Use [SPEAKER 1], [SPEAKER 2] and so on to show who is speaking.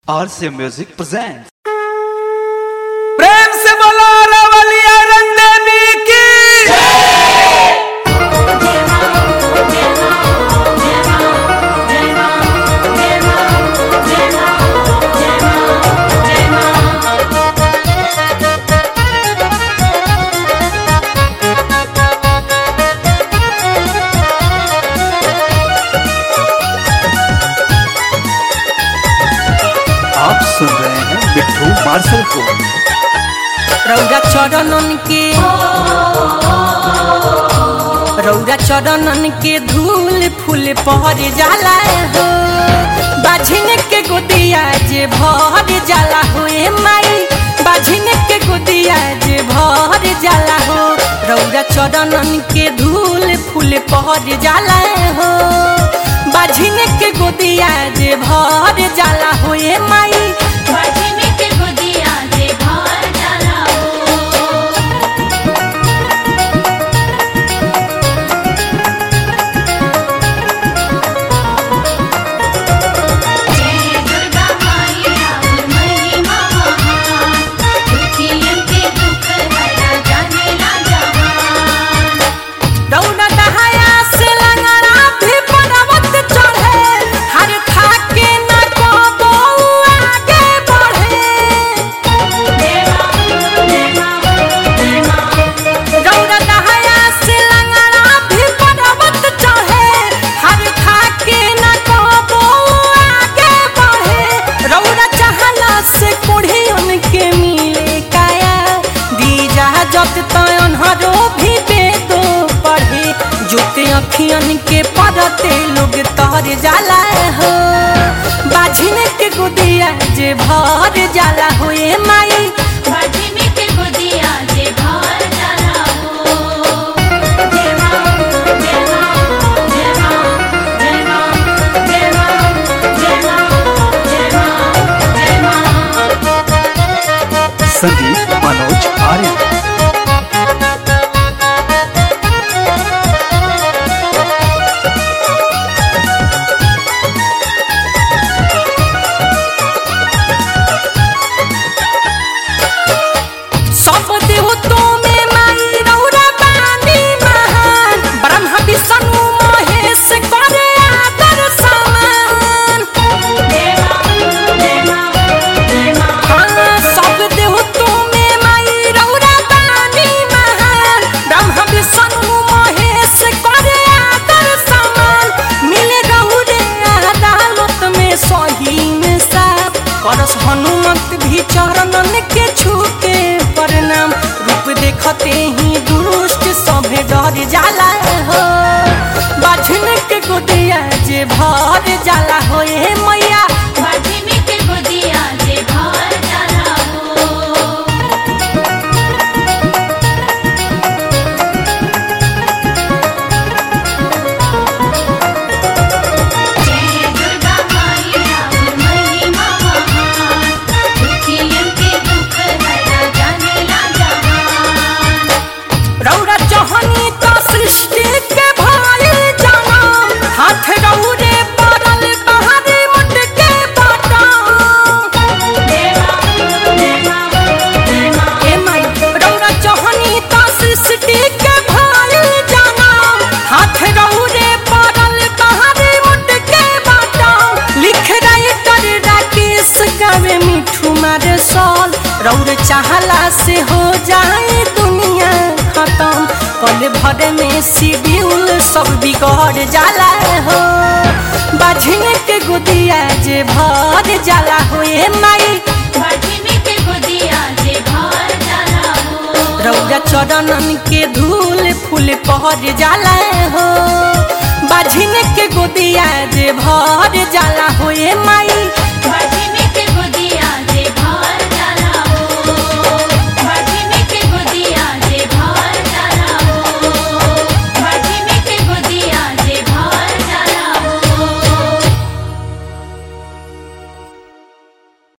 [SPEAKER 1] RC Music presents.
[SPEAKER 2] प्रेम से बोलो रवलिया रंग देवी की
[SPEAKER 1] आप सुन रहे हैं मिट्टू मार्शल को
[SPEAKER 3] रौरा चरणन के रौरा चरणन के धूल फूल पहर जाला हो बाझिन के गोदिया जे भर जाला हो ए माई बाझिन के गोदिया जे भर जाला हो रौरा चरणन के धूल फूल पहर जाला हो बाझिन के गोदिया जे भर जाला हो ए माई रौना दहाया से लंगड़ा भी पर्वत चढ़े हर थाके न कबो आगे बढ़े रौना दहाया से लंगड़ा भी पर्वत चढ़े हर थाके न कबो आगे बढ़े रौना चाहला से कोढ़ी उनके मिले काया दीजा जब तयन हरो भी बेदो पढ़े जुते अखियन के पड़ते लोग तर जाला हो बाझिन के गुदिया जे भर जाला हो ए माई
[SPEAKER 1] संगीत मनोज आर्य
[SPEAKER 3] सब देवतों में माई रौरा बानी महान ब्रह्मा विष्णु महेश करे आदर समान हाँ, सब देवतों में माई रौरा बानी महान ब्रह्मा विष्णु महेश करे आदर समान मिले रौरे अदालत में सही में साफ करस हनुमत भी चरणन के छूके प्रणाम रूप देखते ही दुष्ट सभे डर जाला हो बाझन के गोदिया जे भर जाला हो ए मैया रौरा चहनी तो सृष्टि के भाई जाना हाथ रौरे पड़ल बहारी मुट के बाटा ए माई रौरा चहनी तो सृष्टि के भाई जाना हाथ रौरे पड़ल बहारी मुट के बाटा लिख राइटर राकेश गावे मिठू मारे सॉल रौर चाहला से हो जाए दुनिया खत्म पल भर में शिड्यूल सब बिगड़ जाला हो बाझिन के गुदिया जे भर जाला हो ए माई रौरा चरणन के धूल फूल पहर जाला हो बाझिन के गुदिया जे भर जाला हो ए माई
[SPEAKER 4] भर